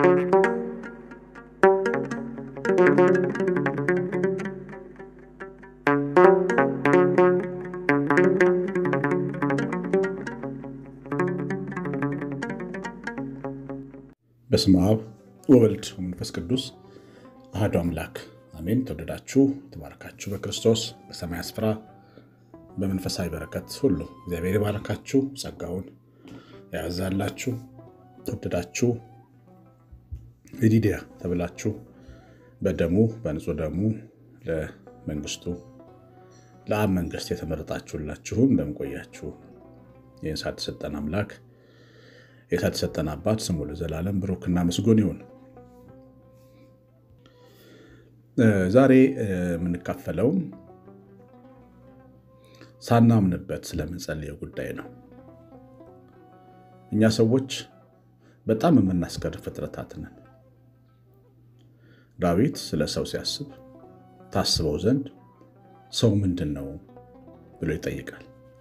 በስመ አብ ወወልድ ወመንፈስ ቅዱስ አሐዱ አምላክ አሜን። ተወደዳችሁ ተባረካችሁ በክርስቶስ በሰማይ ስፍራ በመንፈሳዊ በረከት ሁሉ እግዚአብሔር የባረካችሁ ጸጋውን ያያዛላችሁ ተወደዳችሁ ይዲድያ ተብላችሁ በደሙ በንጹህ ደሙ ለመንግስቱ ለአብ መንግስት የተመረጣችሁላችሁም እንደምቆያችሁ ይህን ሰዓት የሰጠን አምላክ የሰዓት የሰጠን አባት ስሙ ለዘላለም ብሩክና ምስጉን ይሁን። ዛሬ የምንካፈለው ሳናምንበት ስለምንጸልየው ጉዳይ ነው። እኛ ሰዎች በጣም የምናስገርም ፍጥረታት ነን። ዳዊት ስለ ሰው ሲያስብ ታስበው ዘንድ ሰው ምንድን ነው ብሎ ይጠይቃል።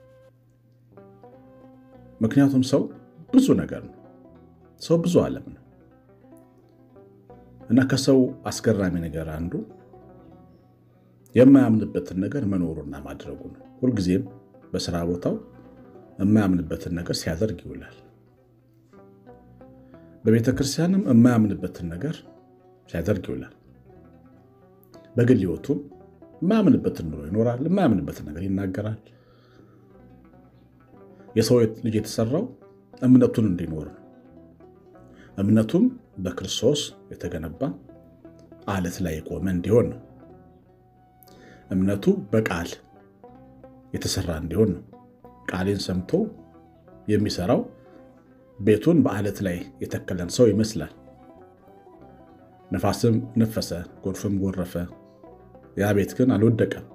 ምክንያቱም ሰው ብዙ ነገር ነው። ሰው ብዙ ዓለም ነው እና ከሰው አስገራሚ ነገር አንዱ የማያምንበትን ነገር መኖሩና ማድረጉ ነው። ሁልጊዜም በስራ ቦታው የማያምንበትን ነገር ሲያደርግ ይውላል። በቤተ ክርስቲያንም የማያምንበትን ነገር ሲያደርግ ይውላል። በግል ሕይወቱም የማያምንበትን ኑሮ ይኖራል። የማያምንበትን ነገር ይናገራል። የሰው ልጅ የተሰራው እምነቱን እንዲኖር ነው። እምነቱም በክርስቶስ የተገነባ አለት ላይ የቆመ እንዲሆን ነው። እምነቱ በቃል የተሰራ እንዲሆን ነው። ቃሌን ሰምቶ የሚሰራው ቤቱን በአለት ላይ የተከለን ሰው ይመስላል። ነፋስም ነፈሰ፣ ጎርፍም ጎረፈ፣ ያ ቤት ግን አልወደቀም።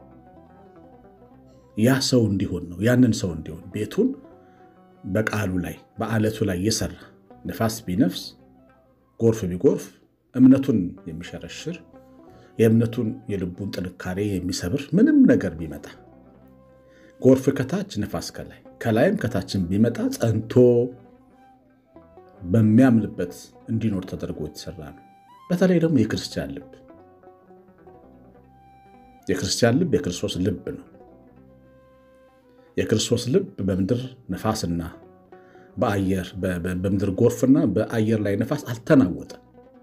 ያ ሰው እንዲሆን ነው። ያንን ሰው እንዲሆን ቤቱን በቃሉ ላይ በአለቱ ላይ የሰራ ነፋስ ቢነፍስ ጎርፍ ቢጎርፍ እምነቱን የሚሸረሽር የእምነቱን የልቡን ጥንካሬ የሚሰብር ምንም ነገር ቢመጣ ጎርፍ ከታች ነፋስ ከላይ ከላይም ከታችን ቢመጣ ጸንቶ በሚያምንበት እንዲኖር ተደርጎ የተሰራ ነው። በተለይ ደግሞ የክርስቲያን ልብ የክርስቲያን ልብ የክርስቶስ ልብ ነው። የክርስቶስ ልብ በምድር ነፋስና በአየር በምድር ጎርፍና በአየር ላይ ነፋስ አልተናወጠም።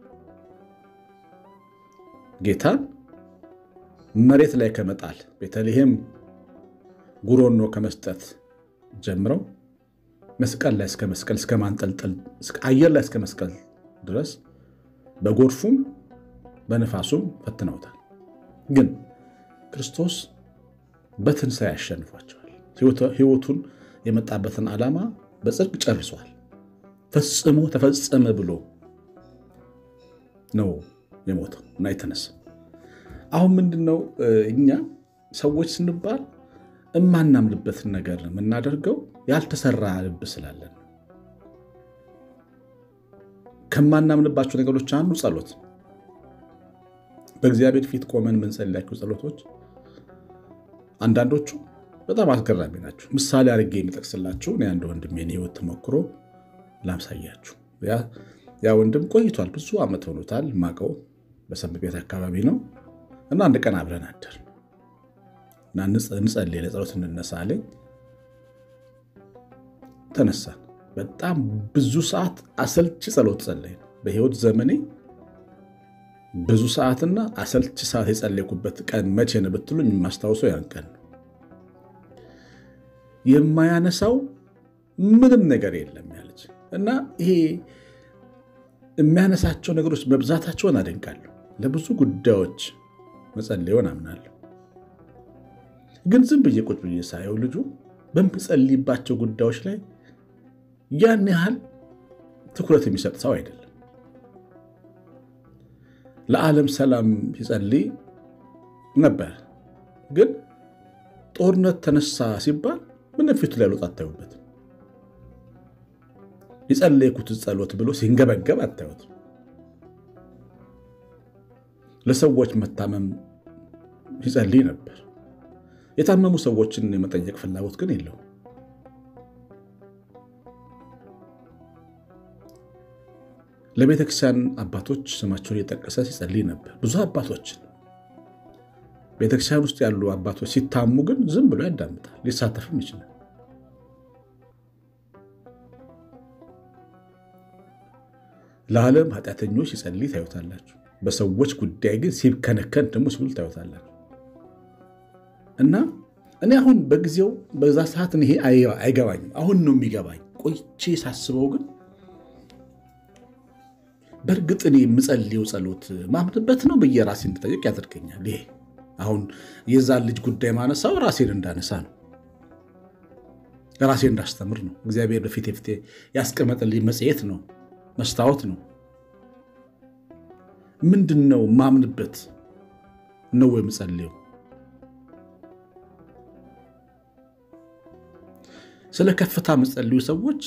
ጌታን መሬት ላይ ከመጣል ቤተልሔም ጉሮኖ ከመስጠት ጀምረው መስቀል ላይ እስከ መስቀል እስከ ማንጠልጠል አየር ላይ እስከ መስቀል ድረስ በጎርፉም በነፋሱም ፈትነውታል። ግን ክርስቶስ በትንሣኤ ያሸንፏቸዋል። ሕይወቱን የመጣበትን ዓላማ በጽድቅ ጨርሷል። ፈጽሞ ተፈጸመ ብሎ ነው የሞተው እና የተነሳ። አሁን ምንድን ነው እኛ ሰዎች ስንባል እማናምንበትን ነገር የምናደርገው ያልተሰራ ልብ ስላለን። ከማናምንባቸው ነገሮች አንዱ ጸሎት፣ በእግዚአብሔር ፊት ቆመን የምንጸልያቸው ጸሎቶች አንዳንዶቹ በጣም አስገራሚ ናቸው። ምሳሌ አድርጌ የሚጠቅስላችሁ እኔ አንድ ወንድሜን የሕይወት ተሞክሮ ላምሳያችሁ። ያ ወንድም ቆይቷል፣ ብዙ ዓመት ሆኖታል። ማቀው በሰንበት ቤት አካባቢ ነው እና አንድ ቀን አብረን አደር እና እንጸልይ ለጸሎት እንነሳ አለኝ። ተነሳን። በጣም ብዙ ሰዓት አሰልቺ ጸሎት ጸለይ። በሕይወት ዘመኔ ብዙ ሰዓትና አሰልቺ ሰዓት የጸለይኩበት ቀን መቼ ነው ብትሉኝ የማስታውሰው ያን ቀን ነው። የማያነሳው ምንም ነገር የለም ያለች እና ይሄ የሚያነሳቸው ነገሮች መብዛታቸውን አደንቃለሁ። ለብዙ ጉዳዮች መጸለዩን አምናለሁ። ግን ዝም ብዬ ቁጭ ብዬ ሳየው ልጁ በሚጸልይባቸው ጉዳዮች ላይ ያን ያህል ትኩረት የሚሰጥ ሰው አይደለም። ለዓለም ሰላም ሲጸልይ ነበር። ግን ጦርነት ተነሳ ሲባል ምንም ፊቱ ላይ ለውጥ አታዩበትም። የጸለይኩት ጸሎት ብሎ ሲንገበገብ አታዩትም። ለሰዎች መታመም ሲጸልይ ነበር። የታመሙ ሰዎችን የመጠየቅ ፍላጎት ግን የለውም። ለቤተክርስቲያን አባቶች ስማቸውን እየጠቀሰ ሲጸልይ ነበር። ብዙ አባቶችን ቤተክርስቲያን ውስጥ ያሉ አባቶች ሲታሙ ግን ዝም ብሎ ያዳምጣል፣ ሊሳተፍም ይችላል። ለዓለም ኃጢአተኞች ሲጸልይ ታዩታላችሁ። በሰዎች ጉዳይ ግን ሲከነከን ደግሞ ሲውል ታዩታላችሁ። እና እኔ አሁን በጊዜው በዛ ሰዓት ይሄ አይገባኝም። አሁን ነው የሚገባኝ። ቆይቼ ሳስበው ግን በእርግጥ እኔ የምጸልየው ጸሎት ማምንበት ነው ብዬ ራሴ እንድጠይቅ ያደርገኛል። ይሄ አሁን የዛን ልጅ ጉዳይ ማነሳው ራሴን እንዳነሳ ነው፣ ራሴን እንዳስተምር ነው። እግዚአብሔር በፊት ፊቴ ያስቀመጠልኝ መጽሔት ነው፣ መስታወት ነው። ምንድን ነው ማምንበት ነው የምጸልየው? ስለ ከፍታ የምጸልዩ ሰዎች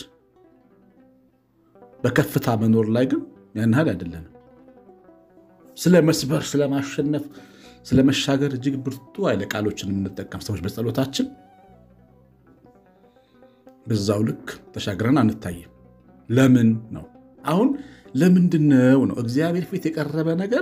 በከፍታ መኖር ላይ ግን ያን ያህል አይደለንም። ስለ መስበር፣ ስለ ማሸነፍ፣ ስለ መሻገር እጅግ ብርቱ ኃይለ ቃሎችን የምንጠቀም ሰዎች በጸሎታችን በዛው ልክ ተሻግረን አንታይም። ለምን ነው አሁን ለምንድን ነው ነው እግዚአብሔር ፊት የቀረበ ነገር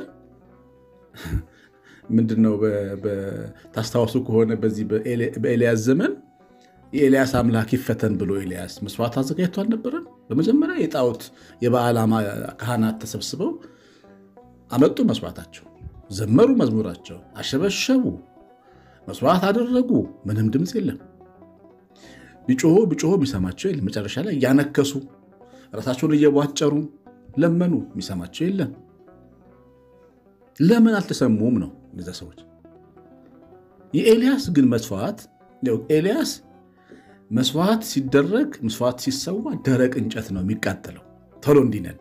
ምንድን ነው? ታስታውሱ ከሆነ በዚህ በኤልያስ ዘመን የኤልያስ አምላክ ይፈተን ብሎ ኤልያስ መስዋዕት አዘጋጅቶ አልነበረም? በመጀመሪያ የጣዖት የበዓል ካህናት ተሰብስበው አመጡ መስዋዕታቸው፣ ዘመሩ መዝሙራቸው፣ አሸበሸቡ፣ መስዋዕት አደረጉ። ምንም ድምፅ የለም። ቢጮሆ ቢጮሆ የሚሰማቸው የለም። መጨረሻ ላይ እያነከሱ ራሳቸውን እየቧጨሩ ለመኑ፣ የሚሰማቸው የለም። ለምን አልተሰሙም ነው እነዚያ ሰዎች። የኤልያስ ግን መስዋዕት ኤልያስ መስዋዕት ሲደረግ መስዋዕት ሲሰዋ ደረቅ እንጨት ነው የሚቃጠለው ቶሎ እንዲነድ።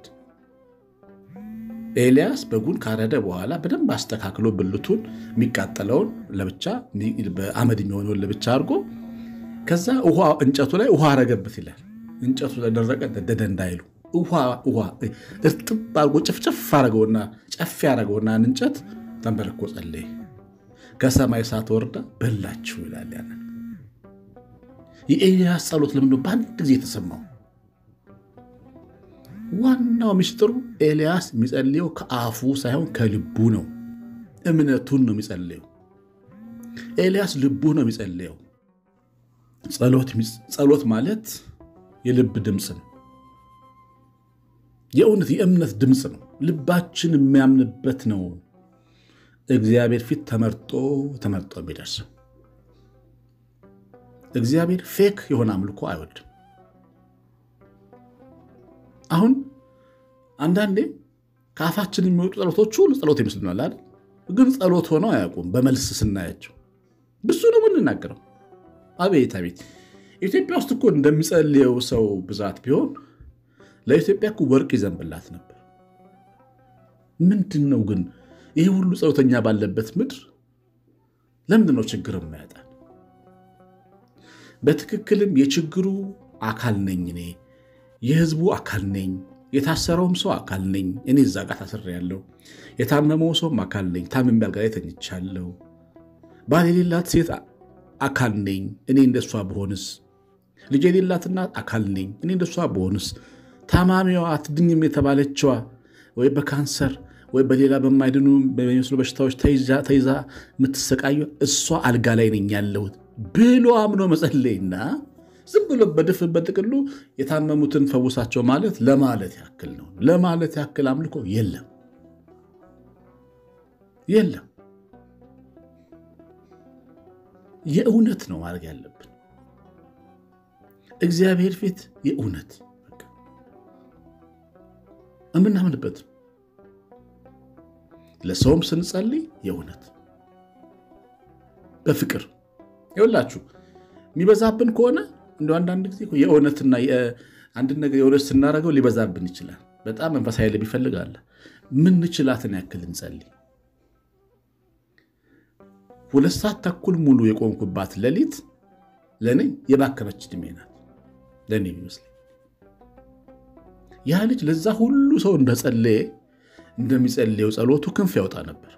ኤልያስ በጉን ካረደ በኋላ በደንብ አስተካክሎ ብልቱን የሚቃጠለውን ለብቻ በአመድ የሚሆነውን ለብቻ አድርጎ ከዛ ውሃ እንጨቱ ላይ ውሃ አረገበት ይላል። እንጨቱ ለደረቀ ነደደ እንዳይሉ ውሃ እርጥብ አድርጎ ጭፍጭፍ አረገውና ጨፍ ያረገውና እንጨት ተንበርኮ ጸለየ። ከሰማይ እሳት ወርዳ በላችሁ ይላል ያንን የኤልያስ ጸሎት ለምንድነው በአንድ ጊዜ የተሰማው? ዋናው ምስጢሩ ኤልያስ የሚጸልየው ከአፉ ሳይሆን ከልቡ ነው። እምነቱን ነው የሚጸልየው። ኤልያስ ልቡ ነው የሚጸልየው። ጸሎት ማለት የልብ ድምፅ ነው። የእውነት የእምነት ድምፅ ነው። ልባችን የሚያምንበት ነው። እግዚአብሔር ፊት ተመርጦ ተመርጦ የሚደርሰው እግዚአብሔር ፌክ የሆነ አምልኮ አይወድም። አሁን አንዳንዴ ከአፋችን የሚወጡ ጸሎቶች ሁሉ ጸሎት ይመስልናል አይደል? ግን ጸሎት ሆነው አያውቁም። በመልስ ስናያቸው ብዙ ነው የምንናገረው። አቤት አቤት! ኢትዮጵያ ውስጥ እኮ እንደሚጸልየው ሰው ብዛት ቢሆን ለኢትዮጵያ እኮ ወርቅ ይዘንብላት ነበር። ምንድን ነው ግን ይህ ሁሉ ጸሎተኛ ባለበት ምድር ለምንድን ነው ችግር የማያጣል? በትክክልም የችግሩ አካል ነኝ እኔ፣ የህዝቡ አካል ነኝ፣ የታሰረውም ሰው አካል ነኝ። እኔ እዛ ጋር ታስሬያለሁ። የታመመው ሰውም አካል ነኝ፣ ታምሜ አልጋ ላይ ተኝቻለሁ። ባል የሌላት ሴት አካል ነኝ፣ እኔ እንደሷ በሆንስ። ልጅ የሌላት እናት አካል ነኝ፣ እኔ እንደሷ በሆንስ። ታማሚዋ አትድኝም የተባለችዋ ወይ በካንሰር ወይ በሌላ በማይድኑ በሚመስሉ በሽታዎች ተይዛ የምትሰቃዩ እሷ አልጋ ላይ ነኝ ያለሁት ብሎ አምኖ መጸለይና ዝም ብሎ በድፍ በጥቅሉ የታመሙትን ፈውሳቸው ማለት ለማለት ያክል ነው። ለማለት ያክል አምልኮ የለም የለም። የእውነት ነው ማድረግ ያለብን እግዚአብሔር ፊት የእውነት የምናምንበት ለሰውም ስንጸልይ የእውነት በፍቅር ይኸውላችሁ የሚበዛብን ከሆነ እንደ አንዳንድ ጊዜ የእውነትና አንድን ነገር የእውነት ስናደርገው ሊበዛብን ይችላል። በጣም መንፈሳዊ ልብ ይፈልጋል። ምንችላትን ያክል እንጸልይ። ሁለት ሰዓት ተኩል ሙሉ የቆምኩባት ሌሊት ለእኔ የባከነች ዕድሜ ናት። ለእኔ ይመስለኝ ያ ልጅ ለዛ ሁሉ ሰው እንደጸለየ እንደሚጸልየው ጸሎቱ ክንፍ ያወጣ ነበር።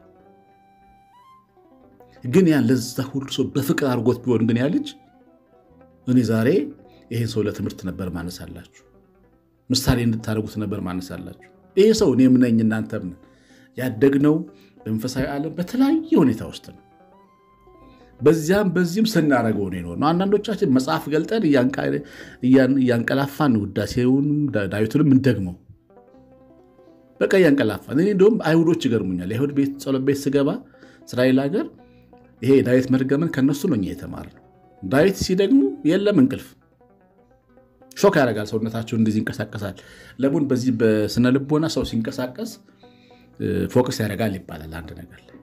ግን ያን ለዛ ሁሉ ሰው በፍቅር አድርጎት ቢሆን ግን ያ ልጅ እኔ ዛሬ ይህን ሰው ለትምህርት ነበር ማነሳላችሁ፣ ምሳሌ እንድታደርጉት ነበር ማነሳላችሁ። ይሄ ሰው እኔም ነኝ እናንተም ነን። ያደግነው በመንፈሳዊ ዓለም በተለያየ ሁኔታ ውስጥ ነው። በዚያም በዚህም ስናደርገው ነው የኖርነው። አንዳንዶቻችን መጽሐፍ ገልጠን እያንቀላፋን ውዳሴውንም ዳዊቱንም እንደግመው በቃ እያንቀላፋን። እኔ እንደውም አይሁዶች ይገርሙኛል። የአይሁድ ቤት ጸሎት ቤት ስገባ እስራኤል ሀገር ይሄ ዳዊት መድገምን ከነሱ ነው እኛ የተማርነው። ዳዊት ሲደግሙ የለም እንቅልፍ ሾክ ያደርጋል። ሰውነታቸው እንደዚህ ይንቀሳቀሳል። ለሙን በዚህ በስነ ልቦና ሰው ሲንቀሳቀስ ፎከስ ያደርጋል ይባላል አንድ ነገር ላይ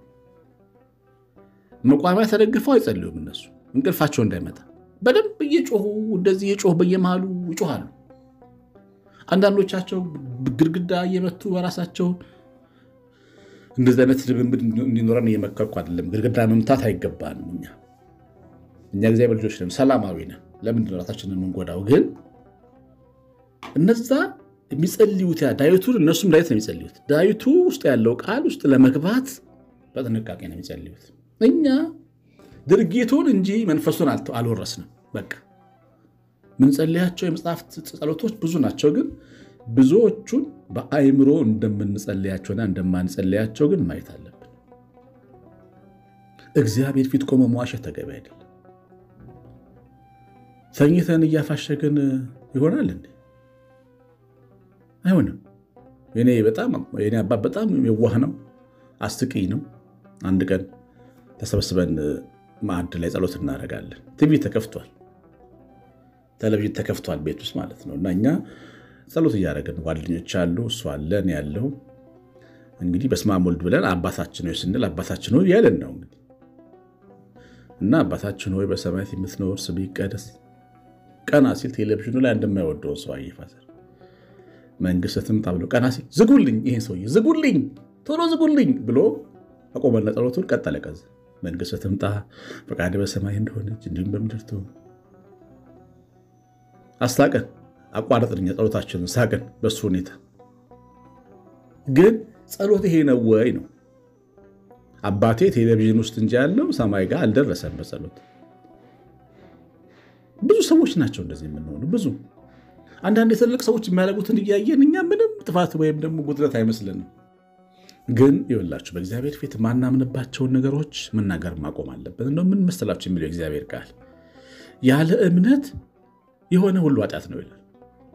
መቋሚያ ተደግፈው አይጸልዩም። እነሱ እንቅልፋቸው እንዳይመጣ በደንብ እየጮሁ እንደዚህ እየጮሁ በየመሃሉ ይጮሃሉ። አንዳንዶቻቸው ግድግዳ እየመቱ በራሳቸው እንደዚህ አይነት ልምምድ እንዲኖረን እየመከርኩ አይደለም። ግድግዳ መምታት አይገባንም። እኛ እኛ እግዚአብሔር ልጆች ነን፣ ሰላማዊ ነን። ለምንድን ራሳችንን የምንጎዳው? ግን እነዛ የሚጸልዩት ያ ዳዊቱን እነሱም ዳዊት ነው የሚጸልዩት። ዳዊቱ ውስጥ ያለው ቃል ውስጥ ለመግባት በጥንቃቄ ነው የሚጸልዩት። እኛ ድርጊቱን እንጂ መንፈሱን አልወረስንም። በቃ ምንጸልያቸው የመጽሐፍት ጸሎቶች ብዙ ናቸው፣ ግን ብዙዎቹን በአይምሮ እንደምንጸልያቸውና እንደማንጸልያቸው ግን ማየት አለብን። እግዚአብሔር ፊት ቆሞ መዋሸት ተገቢ አይደለም። ተኝተን እያፋሸግን ይሆናል እንዴ? አይሆንም። የኔ አባት በጣም የዋህ ነው፣ አስቂኝ ነው። አንድ ቀን ተሰብስበን ማዕድ ላይ ጸሎት እናደርጋለን። ቲቪ ተከፍቷል፣ ቴሌቪዥን ተከፍቷል ቤት ውስጥ ማለት ነው። እና እኛ ጸሎት እያደረግን ጓደኞች አሉ፣ እሱ አለን ያለው እንግዲህ በስመ አብ ወልድ ብለን አባታችን ሆይ ስንል አባታችን ሆይ ያለን ነው እንግዲህ እና አባታችን ሆይ በሰማያት የምትኖር ስምህ ይቀደስ። ቀና ሲል ቴሌቪዥኑ ላይ እንደማይወደውን ሰው አየፋዘር መንግስት ትምጣ ብሎ ቀና ሲል ዝጉልኝ፣ ይሄን ሰውዬ ዝጉልኝ፣ ቶሎ ዝጉልኝ ብሎ አቆመና ጸሎቱን ቀጠለ። ከዛ መንግስት ትምጣ ፈቃድህ በሰማይ እንደሆነች እንዲሁም በምድር ትሁን። አስታቀን አቋረጥን ጸሎታችንን ሳቅን። በሱ ሁኔታ ግን ጸሎት ይሄ ነው ወይ ነው? አባቴ ቴሌቪዥን ውስጥ እንጂ ያለው ሰማይ ጋር አልደረሰም በጸሎት ብዙ ሰዎች ናቸው እንደዚህ የምንሆኑ። ብዙ አንዳንድ የትልቅ ሰዎች የሚያደርጉትን እያየን እኛ ምንም ጥፋት ወይም ደግሞ ጉድለት አይመስልንም። ግን ይኸውላችሁ በእግዚአብሔር ፊት ማናምንባቸውን ነገሮች መናገር ማቆም አለበት። እንደው ምን መሰላችሁ የሚለው እግዚአብሔር ቃል ያለ እምነት የሆነ ሁሉ ኃጢአት ነው ይላል።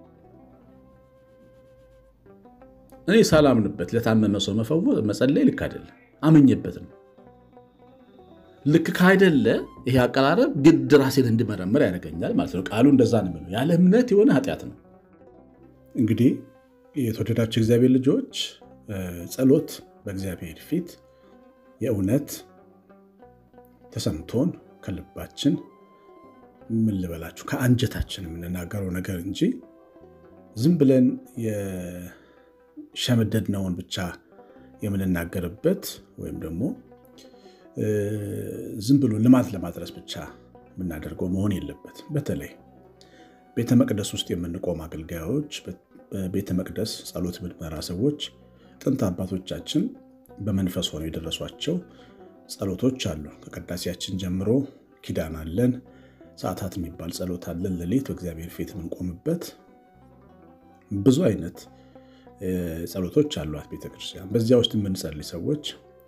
እኔ ሳላምንበት ለታመመ ሰው መፈወስ መጸለይ ልክ አይደለም። አመኘበት ነው ልክ ካይደለ ይሄ አቀራረብ ግድ ራሴን እንድመረምር ያደርገኛል ማለት ነው። ቃሉ እንደዛ ነው የሚለው ያለ እምነት የሆነ ኃጢአት ነው። እንግዲህ የተወደዳቸው እግዚአብሔር ልጆች ጸሎት በእግዚአብሔር ፊት የእውነት ተሰምቶን ከልባችን ምን ልበላችሁ ከአንጀታችን የምንናገረው ነገር እንጂ ዝም ብለን የሸመደድነውን ብቻ የምንናገርበት ወይም ደግሞ ዝም ብሎ ልማት ለማድረስ ብቻ የምናደርገው መሆን የለበት። በተለይ ቤተ መቅደስ ውስጥ የምንቆም አገልጋዮች፣ በቤተ መቅደስ ጸሎት የምንመራ ሰዎች ጥንት አባቶቻችን በመንፈስ ሆነው የደረሷቸው ጸሎቶች አሉ። ከቅዳሴያችን ጀምሮ ኪዳን አለን፣ ሰዓታት የሚባል ጸሎት አለን። ሌሊት በእግዚአብሔር ፊት የምንቆምበት ብዙ አይነት ጸሎቶች አሏት ቤተክርስቲያን። በዚያ ውስጥ የምንጸልይ ሰዎች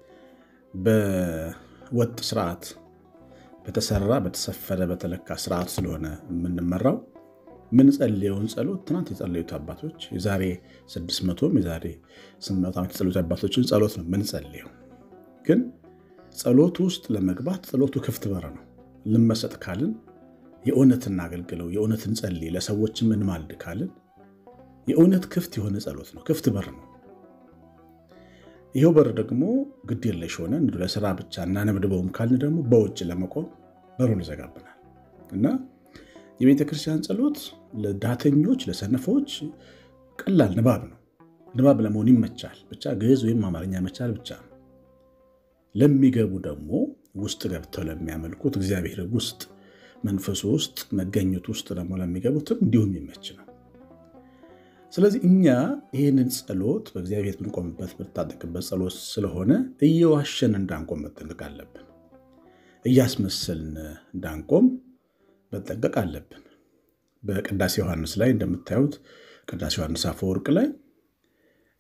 በወጥ ስርዓት በተሰራ በተሰፈረ በተለካ ስርዓት ስለሆነ የምንመራው ምንጸልየውን ጸሎት ትናንት የጸለዩት አባቶች የዛሬ 600 የዛሬ 800 ዓመት የጸለዩት አባቶችን ጸሎት ነው ምንጸልየው። ግን ጸሎቱ ውስጥ ለመግባት ጸሎቱ ክፍት በር ነው። ልመሰጥ ካልን የእውነት እናገልግለው፣ የእውነት እንጸልይ፣ ለሰዎችም እንማልድ ካልን የእውነት ክፍት የሆነ ጸሎት ነው። ክፍት በር ነው። ይኸው በር ደግሞ ግድ የለሽ ሆነን ለስራ ብቻ እናነብድበውም ካልን ደግሞ በውጭ ለመቆም በሩን ይዘጋብናል እና የቤተ ክርስቲያን ጸሎት ለዳተኞች ለሰነፎች ቀላል ንባብ ነው። ንባብ ለመሆን ይመቻል። ብቻ ግዕዝ ወይም አማርኛ መቻል ብቻ ነው። ለሚገቡ ደግሞ ውስጥ ገብተው ለሚያመልኩት እግዚአብሔር ውስጥ መንፈሱ ውስጥ መገኘቱ ውስጥ ደግሞ ለሚገቡትም እንዲሁም ይመች ነው። ስለዚህ እኛ ይህንን ጸሎት በእግዚአብሔር ብንቆምበት ብንታጠቅበት ጸሎት ስለሆነ እየዋሸን እንዳንቆም መጠንቀቅ አለብን። እያስመሰልን እንዳንቆም መጠንቀቅ አለብን። በቅዳሴ ዮሐንስ ላይ እንደምታዩት ቅዳሴ ዮሐንስ አፈወርቅ ላይ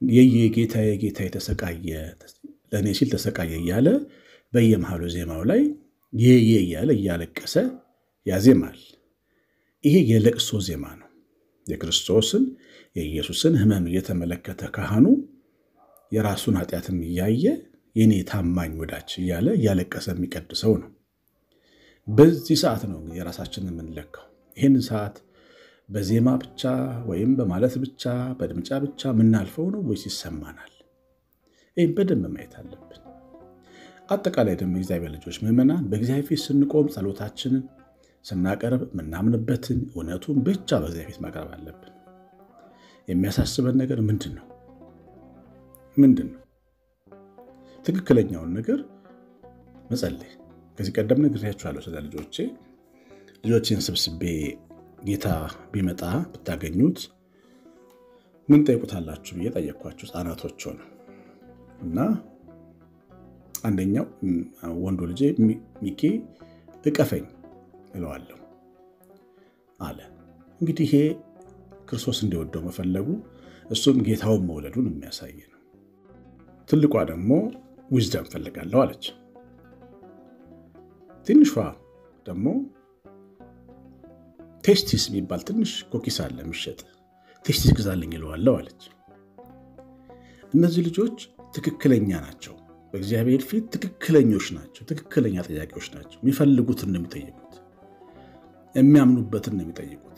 የየጌታ የጌታ የተሰቃየ ለእኔ ሲል ተሰቃየ እያለ በየመሃሉ ዜማው ላይ የየ እያለ እያለቀሰ ያዜማል። ይሄ የለቅሶ ዜማ ነው። የክርስቶስን የኢየሱስን ሕመም እየተመለከተ ካህኑ የራሱን ኃጢአትም እያየ የኔ ታማኝ ወዳጅ እያለ እያለቀሰ የሚቀድሰው ነው። በዚህ ሰዓት ነው እንግዲህ የራሳችንን የምንለካው። ይህን ሰዓት በዜማ ብቻ ወይም በማለት ብቻ በድምጫ ብቻ የምናልፈው ነው ወይስ ይሰማናል? ይህም በደንብ ማየት አለብን። አጠቃላይ ደግሞ የእግዚአብሔር ልጆች ምዕመናን በእግዚአብሔር ፊት ስንቆም ጸሎታችንን ስናቀርብ የምናምንበትን እውነቱን ብቻ በእግዚአብሔር ፊት ማቅረብ አለብን። የሚያሳስበን ነገር ምንድን ነው? ምንድን ነው? ትክክለኛውን ነገር መጸለይ። ከዚህ ቀደም ነግሬያችኋለሁ ስለ ልጆቼ። ልጆቼን ሰብስቤ ጌታ ቢመጣ ብታገኙት ምን ጠይቁታላችሁ ብዬ ጠየቅኳቸው። ሕፃናቶች ሆነ እና አንደኛው ወንዱ ልጄ ሚኬ እቀፈኝ እለዋለሁ አለ። እንግዲህ ይሄ ክርስቶስ እንዲወደው መፈለጉ እሱም ጌታውን መውለዱን የሚያሳይ ነው። ትልቋ ደግሞ ዊዝደም ፈልጋለሁ አለች። ትንሿ ደግሞ ቴስቲስ የሚባል ትንሽ ኮኪስ አለ የሚሸጥ ቴስቲስ ግዛልኝ ይለዋለሁ አለች። እነዚህ ልጆች ትክክለኛ ናቸው። በእግዚአብሔር ፊት ትክክለኞች ናቸው። ትክክለኛ ጥያቄዎች ናቸው። የሚፈልጉትን ነው የሚጠይቁት። የሚያምኑበትን ነው የሚጠይቁት።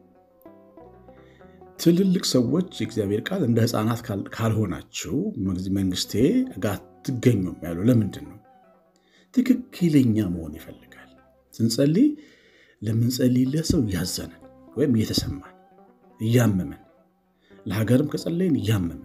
ትልልቅ ሰዎች የእግዚአብሔር ቃል እንደ ሕፃናት ካልሆናችሁ መንግስቴ ጋር አትገኙም ያለው ለምንድን ነው? ትክክለኛ መሆን ይፈልጋል። ስንጸልይ ለምንጸልይለት ሰው እያዘንን ወይም እየተሰማን እያመመን፣ ለሀገርም ከጸለይን እያመመን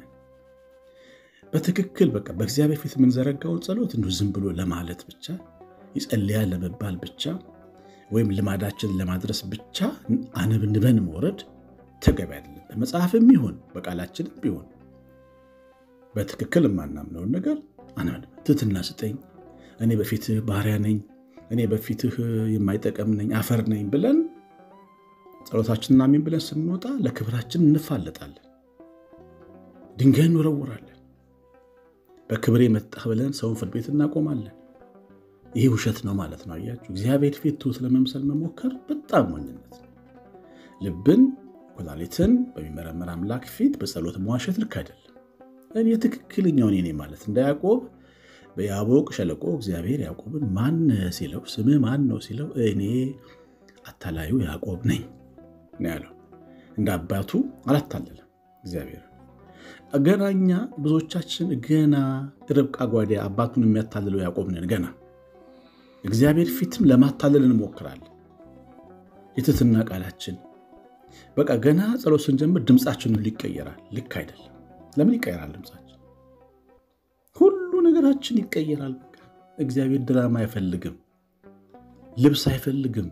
በትክክል በቃ በእግዚአብሔር ፊት የምንዘረጋውን ጸሎት እንዲሁ ዝም ብሎ ለማለት ብቻ ይጸልያል ለመባል ብቻ ወይም ልማዳችንን ለማድረስ ብቻ አነብንበን መውረድ ተገቢ አይደለም። በመጽሐፍም ይሁን በቃላችንም ቢሆን በትክክል የማናምነውን ነገር አነብንበን ትሕትና ስጠኝ፣ እኔ በፊትህ ባሪያ ነኝ፣ እኔ በፊትህ የማይጠቀም ነኝ፣ አፈር ነኝ ብለን ጸሎታችንን አሜን ብለን ስንወጣ ለክብራችን እንፋለጣለን፣ ድንጋይ እንወረውራለን። በክብሬ መጣህ ብለን ሰውን ፍርድ ቤት እናቆማለን። ይህ ውሸት ነው ማለት ነው። አያችሁ፣ እግዚአብሔር ፊት ትሑት ለመምሰል መሞከር በጣም ሞኝነት ነው። ልብን ኩላሊትን በሚመረመር አምላክ ፊት በጸሎት መዋሸት ልክ አይደለም። እኔ ትክክለኛውን እኔ ማለት እንደ ያዕቆብ በያቦቅ ሸለቆ እግዚአብሔር ያዕቆብን ማን ሲለው ስምህ ማን ነው ሲለው እኔ አታላዩ ያዕቆብ ነኝ ነው ያለው። እንደ አባቱ አላታለለም እግዚአብሔር ገና እኛ ብዙዎቻችን ገና ርብቃ ጓዴ አባቱን የሚያታልለው ያዕቆብ ነን። ገና እግዚአብሔር ፊትም ለማታለል እንሞክራለን። የትህትና ቃላችን በቃ ገና ጸሎት ስንጀምር ድምፃችን ሁሉ ይቀየራል። ልክ አይደለም። ለምን ይቀየራል? ድምፃችን ሁሉ ነገራችን ይቀየራል። በቃ እግዚአብሔር ድራማ አይፈልግም፣ ልብስ አይፈልግም።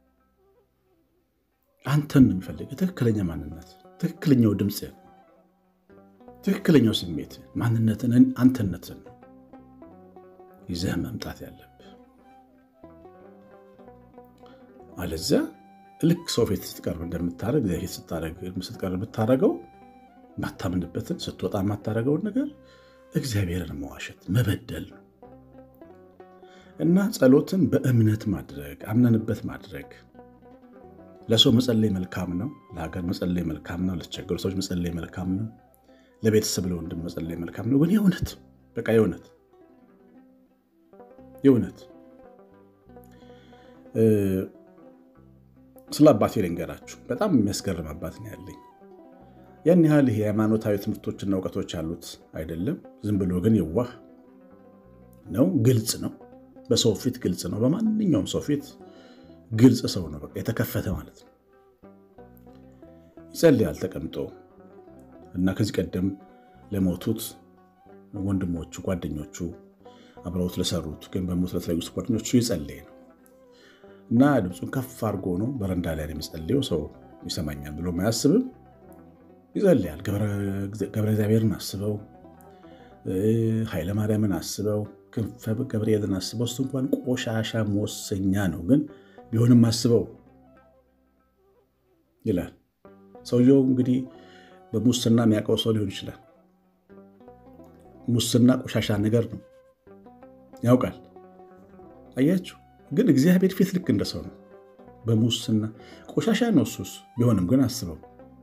አንተን ነው የሚፈልግ። ትክክለኛ ማንነት፣ ትክክለኛው ድምፅ ትክክለኛው ስሜት ማንነትን አንተነትን ይዘህ መምጣት ያለብህ። አለዚያ ልክ ሰው ፊት ስትቀርብ እንደምታደርግ እግዚአብሔር ፊት ስትቀርብ ብታደርገው ማታምንበትን ስትወጣ የማታደርገውን ነገር እግዚአብሔርን መዋሸት መበደል ነው እና ጸሎትን በእምነት ማድረግ አምነንበት ማድረግ ለሰው መጸለይ መልካም ነው። ለሀገር መጸለይ መልካም ነው። ለተቸገሩ ሰዎች መጸለይ መልካም ነው። ለቤተሰብ ለወንድም መጸለይ መልካም ነው። ግን የእውነት በቃ የእውነት የእውነት ስለ አባቴ ልንገራችሁ። በጣም የሚያስገርም አባት ነው ያለኝ። ያን ያህል ይሄ ሃይማኖታዊ ትምህርቶችና እውቀቶች ያሉት አይደለም። ዝም ብሎ ግን የዋህ ነው። ግልጽ ነው። በሰው ፊት ግልጽ ነው። በማንኛውም ሰው ፊት ግልጽ ሰው ነው። በቃ የተከፈተ ማለት ነው። ይጸልያል ተቀምጦ እና ከዚህ ቀደም ለሞቱት ወንድሞቹ፣ ጓደኞቹ አብረውት ለሰሩት ግን በሞት ለተለዩት ጓደኞቹ ይጸልይ ነው እና ድምፁን ከፍ አድርጎ ነው በረንዳ ላይ የሚጸልየው። ሰው ይሰማኛል ብሎ አያስብም። ይጸልያል። ገብረ እግዚአብሔርን አስበው፣ ኃይለ ማርያምን አስበው፣ ክንፈ ገብርኤልን አስበው። እሱ እንኳን ቆሻሻ መወሰኛ ነው፣ ግን ቢሆንም አስበው ይላል። ሰውየው እንግዲህ በሙስና የሚያውቀው ሰው ሊሆን ይችላል። ሙስና ቆሻሻ ነገር ነው ያውቃል። አያችሁ፣ ግን እግዚአብሔር ፊት ልክ እንደ ሰው ነው። በሙስና ቆሻሻ ነው እሱስ ቢሆንም ግን አስበው።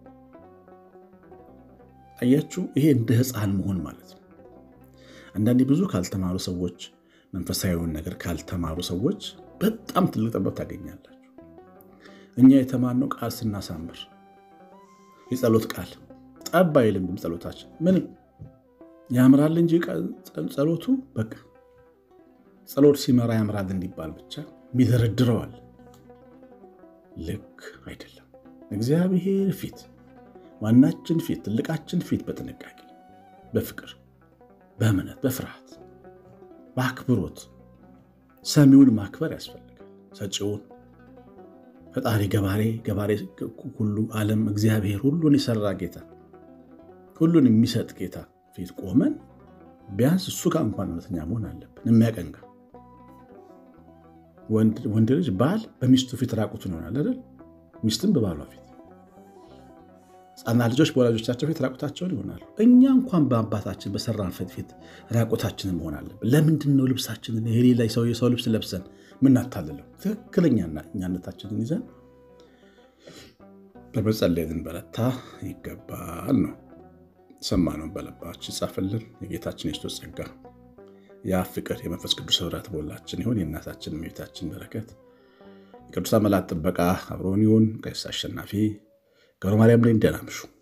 አያችሁ፣ ይሄ እንደ ሕፃን መሆን ማለት ነው። አንዳንዴ ብዙ ካልተማሩ ሰዎች መንፈሳዊውን ነገር ካልተማሩ ሰዎች በጣም ትልቅ ጥበብ ታገኛላችሁ። እኛ የተማርነው ቃል ስናሳምር የጸሎት ቃል ጠብ አይልም። ጸሎታችን ምንም ያምራል እንጂ ጸሎቱ በቃ ጸሎት ሲመራ ያምራል እንዲባል ብቻ ሚደረድረዋል። ልክ አይደለም። እግዚአብሔር ፊት፣ ዋናችን ፊት፣ ትልቃችን ፊት በጥንቃቄ በፍቅር በእምነት በፍርሃት በአክብሮት ሰሚውን ማክበር ያስፈልጋል። ሰጪውን ፈጣሪ ገባሬ ገባሬ ሁሉ ዓለም እግዚአብሔር ሁሉን የሰራ ጌታ ሁሉን የሚሰጥ ጌታ ፊት ቆመን ቢያንስ እሱ ጋር እንኳን እውነተኛ መሆን አለብን። የሚያቀንጋ ወንድ ልጅ ባል በሚስቱ ፊት ራቁቱን ይሆናል አይደል? ሚስትም በባሏ ፊት፣ ሕፃናት ልጆች በወላጆቻቸው ፊት ራቁታቸውን ይሆናሉ። እኛ እንኳን በአባታችን በሰራን ፊት ራቁታችንን መሆን አለብን። ለምንድን ነው ልብሳችንን የሌላ ሰው የሰው ልብስ ለብሰን ምናታልለው? ትክክለኛ እኛነታችንን ይዘን በመጸለይ ልንበረታ ይገባል ነው። ሰማነውን በልባችን ጻፍልን። የጌታችን የክርስቶስ ጸጋ የአብ ፍቅር የመንፈስ ቅዱስ ኅብረት በሁላችን ይሁን። የእናታችን የእመቤታችን በረከት የቅዱሳን መላእክት ጥበቃ አብሮን ይሁን። ቀሲስ አሸናፊ ገብረ ማርያም ላይ እንደናምሹ